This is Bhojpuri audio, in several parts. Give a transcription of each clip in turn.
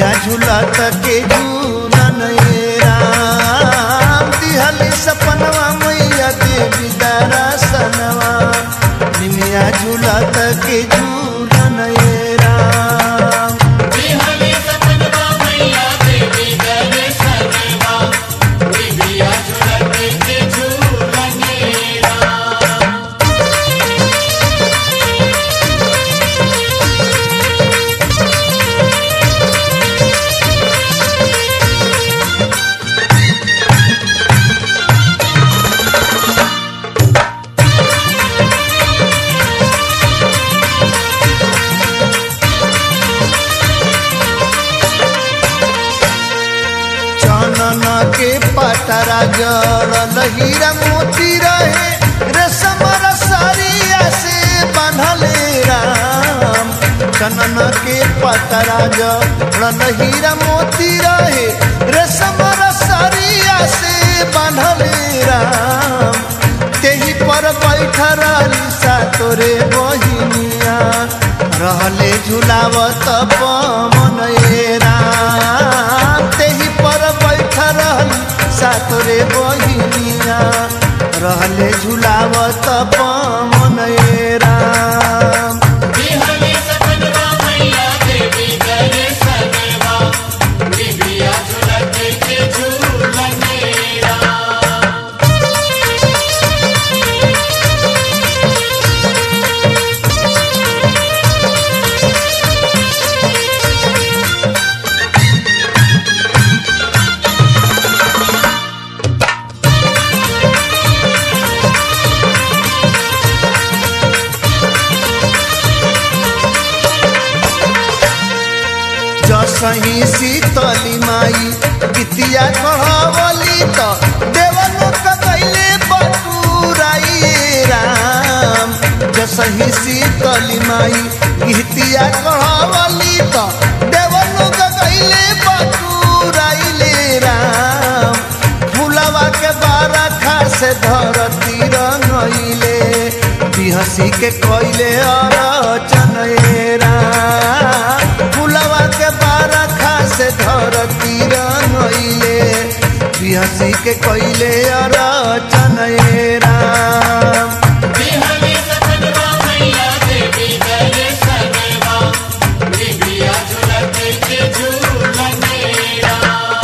निमिया झूलत के झूलन ए राम दिहली सपनवा मैया देवी दरसनवा निमिया झूलत के झूलन ए राम बिहले सपनवा मैया देवी दर्शनवा बिबिया झुलत के झूलनेरा चनन के पतरा जड़ल हीरा मोती रहे रेशम रसरिया से बांधले राम चनन के पतरा जड़ल हीरा मोती रहे रेशम रसरिया से बांधले राम तेही पर बैठ रही सा तोरे बहिनिया रहले झुलावत पवन ए राम तेही पर बैठ रहली सा तोरे बहिनिया रहले झुलावत पवन ए राम बिहले सपनवा मैया देवी दर्शनवा बिबिया झुलत के झूलनेरा जसही शीतली माई गीतिया कहवली त देवलोक कैले बटुराई राम जसही शीतली माई गीतिया कहवली त देवलोक कैले बटुराइले राम फुलवा के बारखा से धरती रंगइले बिहसी के कैले अरचन ए राम फुलवा के बारखा से धरती रंगइले बिहसी के कैले अरचन ए राम बिहले सपनवा मैया देवी दर्शनवा बिबिया झुलत के झूलनेरा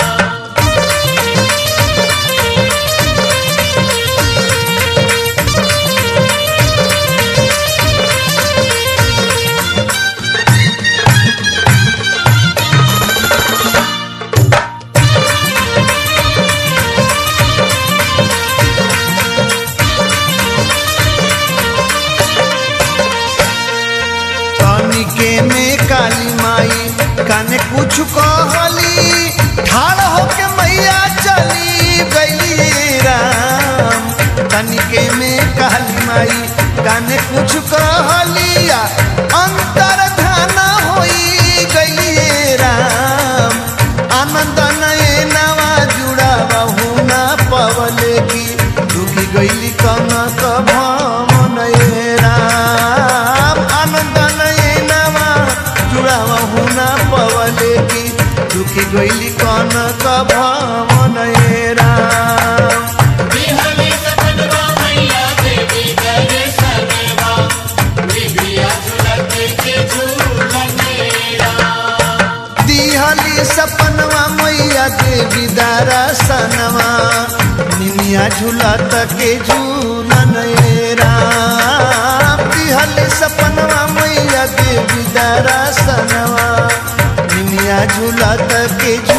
तनिके में काली माई काने कुछ कहली ठाड़ होके मैया चली गई राम तनिके में काली माई काने कुछ कहलिया अंतर ध्यान होई गई राम आनंद नए नवा जुड़ा बहु ना पवले की डूबी गईली कनक भवन ए राम आनंद नए नवा जुड़ा बहु ना पवले की दुखी गईली कनक भवन ए राम बिहले सपनवा मैया देवी दर्शनवा बिबिया झुलत के झूलनेरा दिहली सपनवा मैया देवी दरसनवा निमिया झूलत के झूलन ए राम दिहली सपनवा मैया देवी दरसनवा निमिया झूलत के झूलन